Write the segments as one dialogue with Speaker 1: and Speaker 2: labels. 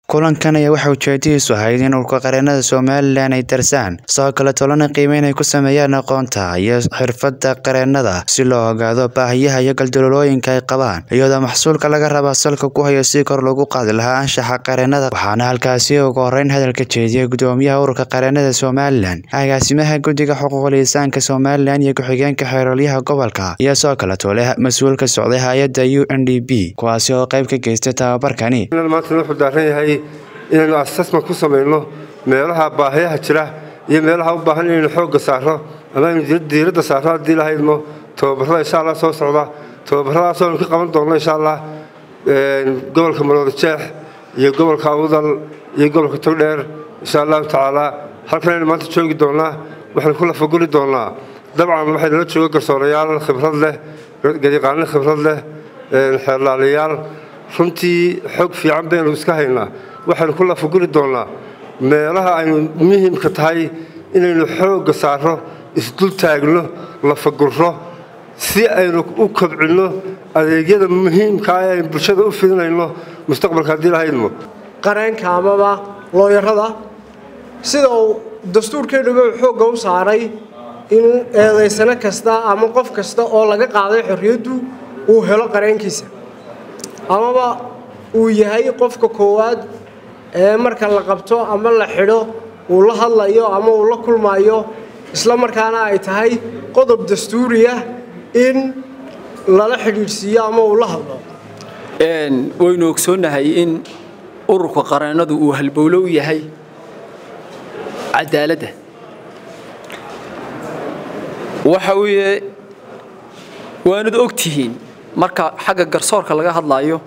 Speaker 1: kulankan ayaa waxaa ujeedadiisu ahayd in urka qareenada somalilan ay darsaan sidoo kale tolana qiimeyn ay ku sameeyaan aqoonta iyo xirfadda qareenada si loo ogaado baahiyaha iyo galdaloolooyinka ay qabaan iyadoo maxsuulka laga rabaa salka ku hayo si kor loogu qaadi lahaa anshaxa qareenada waxaana halkaasi ugu horeyn hadalka jeediyay gudoomiyaha ururka qareenada somalilan agaasimaha guddiga xuquuqul insaanka somalilan iyo ku-xigeenka xeerolyaha gobolka iyo sidoo kale tole mas-uul ka socday hay-adda u n d b kuwaasi oo qayb ka geystay tababarkani
Speaker 2: maanta wuxuu daaran yahay inaynu assessment ku samayno meelaha baahiyaha jira iyo meelaha u baahan inaynu xoogga saarno ama aynu diiradda saarno haddii lahaydmo tababarada insha allah soo socda tababaradaas aynu ka qaban doonno insha allah gobolka marwada jeex iyo gobolka awdal iyo gobolka togdheer insha allahu tacaala halkan aynu maanta joogi doonnaa waxaynu ku lafaguri doonnaa dabcan waxay nala jooga garsoorayaal khibrad leh gadiqaano khibrad leh xeerlaalayaal runtii xog fiican baynu iska haynaa waxaynu ku lafaguri doonnaa meelaha aynu muhiimka tahay inaynu xoogga saarno isdul taagno lafagurro si aynu u kobcinno adeegyada muhiimkaa ee aynu bulshada u fidinayno mustaqbalka haddii lahaydmo
Speaker 3: qareenka amaba looyarada sida uu dastuurkeennuba xoogga u saaray in eedaysano kasta ama qof kasta oo laga qaaday xorriyaddu uu helo qareenkiisa amaba uu yahay qofka koowaad ee marka la qabto ama la xidho uu la hadlayo ama uu la kulmayo isla markaana ay tahay qodob dastuuriya in lala xidhiidhsiiyo ama uu la hadlo
Speaker 4: waynu ogsoonnahay in ururka qareennadu uu halbowlo u yahay cadaaladda waxa weeye waanad og tihiin marka xagga garsoorka laga hadlaayo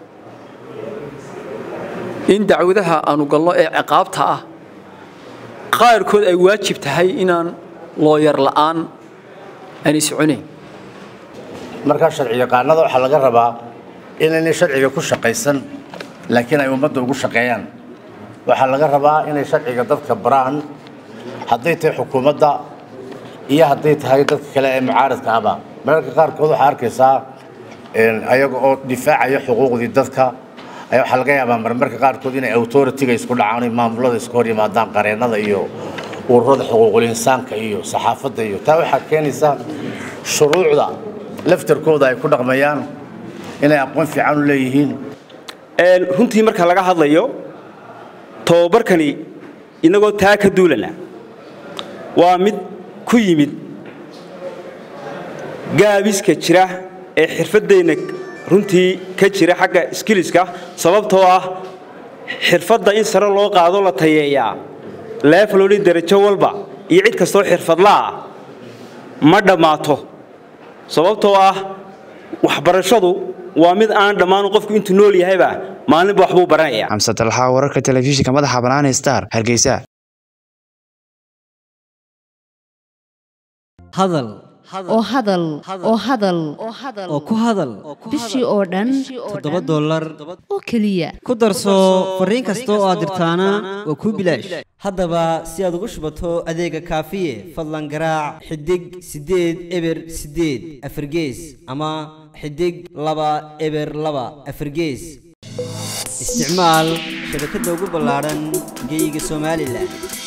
Speaker 4: in dacwadaha aanu galno ee ciqaabta ah qaarkood ay waajib tahay inaan looyar la'aan aanay soconayn
Speaker 5: markaa sharci yaqaanada waxaa laga rabaa inaynay sharciga ku shaqaysan laakiin ay ummadda ugu shaqeeyaan waxaa laga rabaa inay sharciga dadka baraan hadday tahay xukuumadda iyo hadday tahay dadka kale ee mucaaradka ahba mararka qaarkood waxaa arkaysaa ayaga oo difaacaya xuquuqdii dadka ayaa waxaa laga yaabaa marmarka qaarkood inay authority-ga isku dhacaan maamulada isku hor yimaadaan qareennada iyo ururada xuquuqul insaanka iyo saxaafadda iyo taa waxaa keenaysaa shuruucda laftarkooda ay ku dhaqmayaan inay aqoon fiican u leeyihiin
Speaker 6: runtii marka laga hadlayo tababarkani inagoo taa ka duulana waa mid ku yimid gaabiska jira ee xirfaddeenna runtii ka jira xagga skiliska sababtoo ah xirfadda in sare loo qaado la tayeeyaa leefaloli darajo walba iyo cid kastoo xirfadlaah ma dhammaato sababtoo ah waxbarashadu waa mid aan dhammaanu qofku intuu nool yahayba maalinba waxbuu baranaya
Speaker 1: xamse talxaa wararka telefishinka madaxa banaani star hargeysa
Speaker 7: hadal
Speaker 8: oo hadal oo hadal
Speaker 7: oo ku hadal
Speaker 8: bishii oo dhan
Speaker 7: toddoba dollar
Speaker 8: oo keliya
Speaker 7: ku darso fariin kasta oo aad dirtaana waa kuu bilaash haddaba si aad ugu shubato adeega kaafiye fadlan garaac xidig siddeed eber siddeed afargees ama xidig laba eber laba afargees isticmaal shabakadda ugu ballaadhan geyga somalilan